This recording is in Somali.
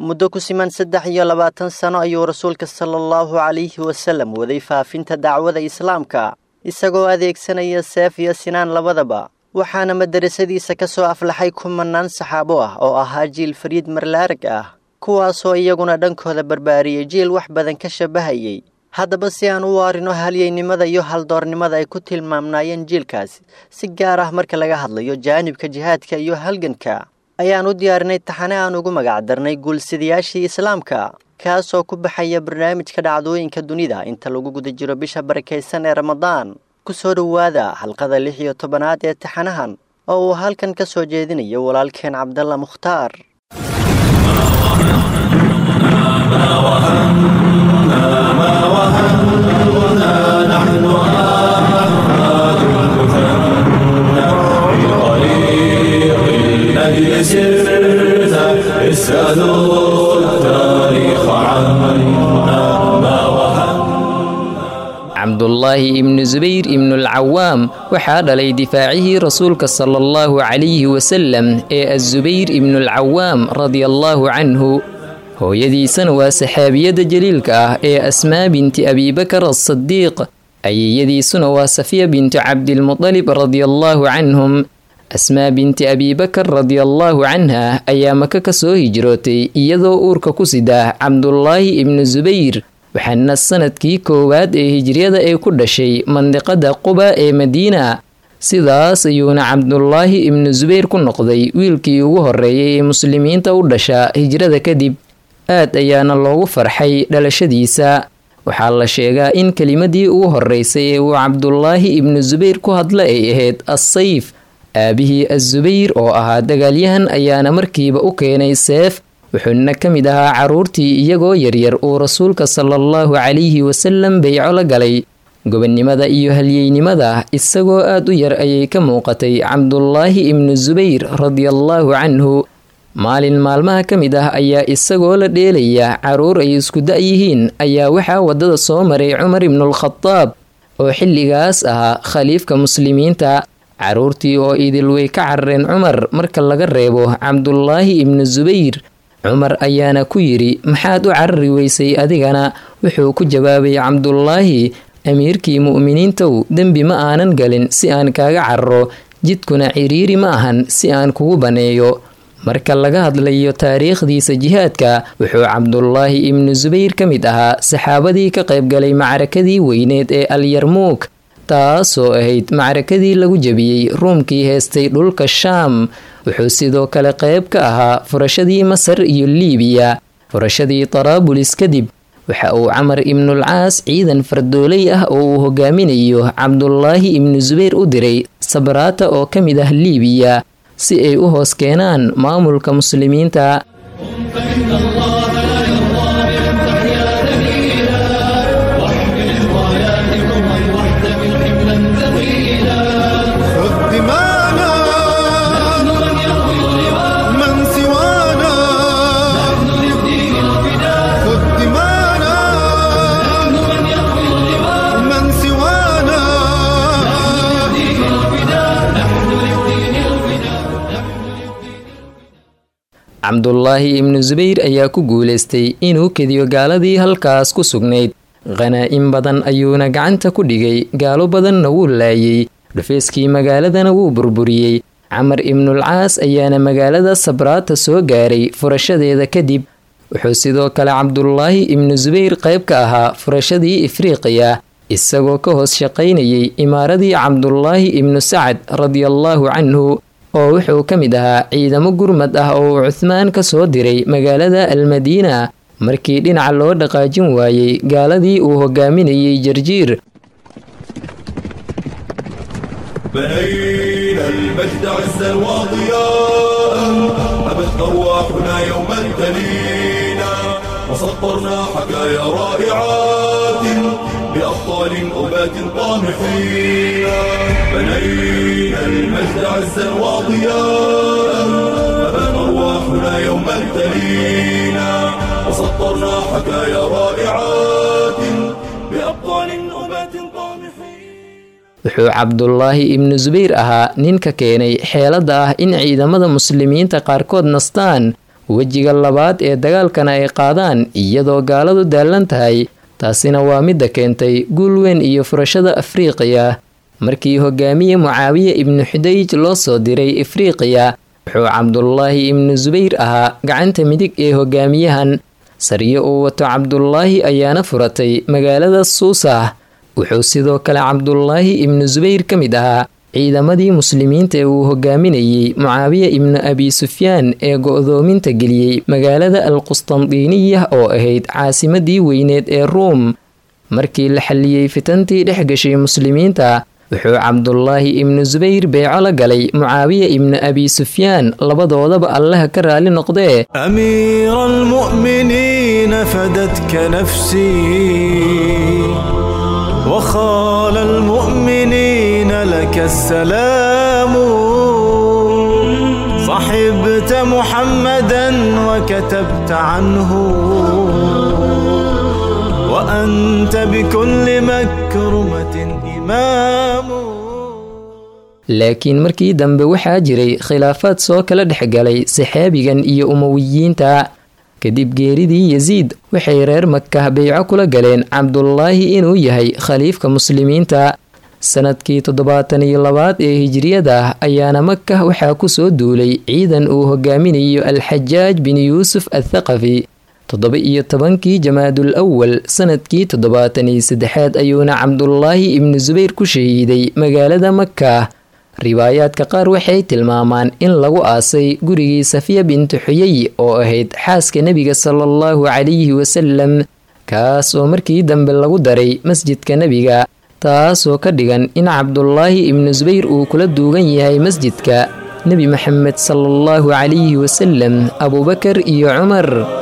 muddo ku siman saddex iyo labaatan sano ayuu rasuulka sala allahu calayhi wasallam waday faafinta dacwada islaamka isagoo adeegsanaya seef iyo sinaan labadaba waxaana madarasadiisa ka soo aflaxay kumanaan saxaabo ah oo ahaa jiil fariid marlaarag ah kuwaasoo iyaguna dhankooda barbaariyey jiil wax badan ka shabahayey haddaba si aan u waarino halyeynimada iyo haldoornimada ay ku tilmaamnaayeen jiilkaasi si gaar ah marka laga hadlayo jaanibka jihaadka iyo halganka ayaan u diyaarinay taxane aan ugu magacdarnay guulsidayaashii islaamka kaasoo ku baxaya barnaamijka dhacdooyinka dunida inta lagu guda jiro bisha barakaysan ee ramadaan ku soo dhowaada xalqada lix iyo tobanaad ee taxanahan oo uu halkan ka soo jeedinayo walaalkeen cabdalla mukhtaar سرت اسألوا التاريخ عنا ما cabdullaahi ibnu subayr ibnulcawaam waxaa dhalay difaacihii rasuulka sala allahu calayhi wasalam ee azubayr ibnulcawaam radiallaahu canhu hooyadiisana waa saxaabiyadda jaliilka ah ee asmaa binti abibakar asadiiq ayeyadiisuna waa safiya bintu cabdilmutalib radiallaahu canhum asmaa binti abibakar radiallaahu canha ayaa maka ka soo hijrootay iyadoo uurka ku sida cabdullaahi ibnu subayr waxaana sanadkii koowaad ee hijriyada ay ku dhashay mandiqada quba ee madiina sidaas ayuuna cabdulaahi ibnu subayr ku noqday wiilkii ugu horeeyay ee muslimiinta u dhasha hijrada kadib aad ayaana loogu farxay dhalashadiisa waxaa la sheegaa in kelimadii ugu horeysay ee uu cabdulaahi ibnu subayr ku hadla ay ahayd assayf aabihii azubayr oo ahaa dagaalyahan ayaana markiiba u keenay seef wuxuuna ka mid ahaa carruurtii iyagoo yaryar uu rasuulka sala allahu calayhi wasalam bayco la galay gobonnimada iyo halyeynimada isagoo aad u yar ayay ka muuqatay cabdulaahi ibnu subayr radiallaahu canhu maalin maalmaha ka mid ah ayaa isagoo la dheelaya carruur ay isku da-yihiin ayaa waxaa waddada soo maray cumar ibnulkhadaab oo xilligaas ahaa khaliifka muslimiinta carruurtii oo idil way ka carareen cumar marka laga reebo cabdulaahi ibnu subayr cumar ayaana ku yidhi maxaad u carari weysay adigana wuxuu ku jawaabay cabdulaahi amiirkii mu'miniintow dembi ma aanan galin si aan kaaga cararo jidkuna ciriiri ma ahan si aan kugu baneeyo marka laga hadlayo taariikhdiisa jihaadka wuxuu cabdulaahi ibnu subayr ka mid ahaa saxaabadii ka qaybgalay macrakadii weyneed ee alyarmuuk taasoo ahayd macrakadii lagu jebiyey ruumkii heestay dhulka shaam wuxuu sidoo kale qayb ka ahaa furashadii masar iyo liibiya furashadii taraabulis kadib waxa uu camar ibnulcaas ciidan fardooley ah oo uu hogaaminayo cabdulaahi ibnu subayr u diray sabraata oo ka mid ah liibiya si ay u hoos keenaan maamulka muslimiinta cabdulaahi ibnu subayr ayaa ku guulaystay inuu kediyo gaaladii halkaas ku sugnayd khanaa-in badan ayuuna gacanta ku dhigay gaalo badanna wuu laayay dhufeyskii magaaladana wuu burburiyey camar ibnulcaas ayaana magaalada sabraata soo gaaray furashadeeda kadib wuxuu sidoo kale cabdulaahi ibnu subayr qayb ka ahaa furashadii ifriiqiya isagoo ka hoos shaqaynayay imaaradii cabdulaahi ibnu sacad radiallaahu canhu oo wuxuu ka mid ahaa ciidamo gurmad ah oo uu cuhmaan ka soo diray magaalada almadiina markii dhinaca loo dhaqaajin waayey gaaladii uu hogaaminayay jarjiir بنينا المجد عزا وضياء أبت أرواحنا يوما تلينا وسطرنا حكايا رائعات بأبطال أبات طامحين بنينا المجد عزا وضياء أبت أرواحنا يوما تلينا وسطرنا حكايا رائعات بأبطال أبات طامحين wuxuu cabdulaahi ibnu subayr ahaa ninka keenay xeelada ah in ciidamada muslimiinta qaarkood nastaan wejiga labaad ee dagaalkana ay qaadaan iyadoo gaaladu daallan tahay taasina waa midda keentay guul weyn iyo furashada afriiqiya markii hogaamiye mucaawiye ibnu xudayj loo soo diray afriiqiya wuxuu cabdulaahi ibnu subayr ahaa gacanta midig ee hogaamiyahan sariyo uu wato cabdulaahi ayaana furatay magaalada suusah wuxuu sidoo kale cabdulaahi ibnu subayr ka mid ahaa ciidamadii muslimiinta ee uu hogaaminayey mucaawiya ibnu abi sufyaan ee go-doominta geliyey magaalada alqustandiiniya oo ahayd caasimadii weyneed ee ruum markii la xalliyey fitantii dhex gashay muslimiinta wuxuu cabdulaahi ibnu subayr beeco la galay mucaawiya ibnu abi sufyaan labadoodaba allaha ka raali noqdee أمير المؤمنين فدتك نفسي وخال المؤمنين لك السلام صحبت محمدا وكتبت عنه وأنت بكل مكرمة إمام laakiin markii dambe waxaa jiray khilaafaad soo kala dhexgalay saxaabigan iyo umowiyiinta kadib geeridii yasiid waxay reer makah beyco kula galeen cabdulaahi inuu yahay khaliifka muslimiinta sanadkii toddobaatan iyo labaad ee hijriyada ayaana makah waxaa kusoo duulay ciidan uu hogaaminayo alxajaaj bin yuusuf athaqafi toddoba iyo tobankii jamaadul awal sanadkii toddobaatan iyo saddexaad ayuuna cabdulaahi ibnu subayr ku shahiiday magaalada makah riwaayaadka qaar waxay tilmaamaan in lagu aasay gurigii safiya bintu xuyey oo ahayd xaaska nebiga sala allahu calayhi wasalam kaas oo markii dambe lagu daray masjidka nebiga taasoo ka dhigan in cabdulaahi ibnu subayr uu kula duugan yahay masjidka nebi maxamed sala allahu calayhi wasalam abuubakar iyo cumar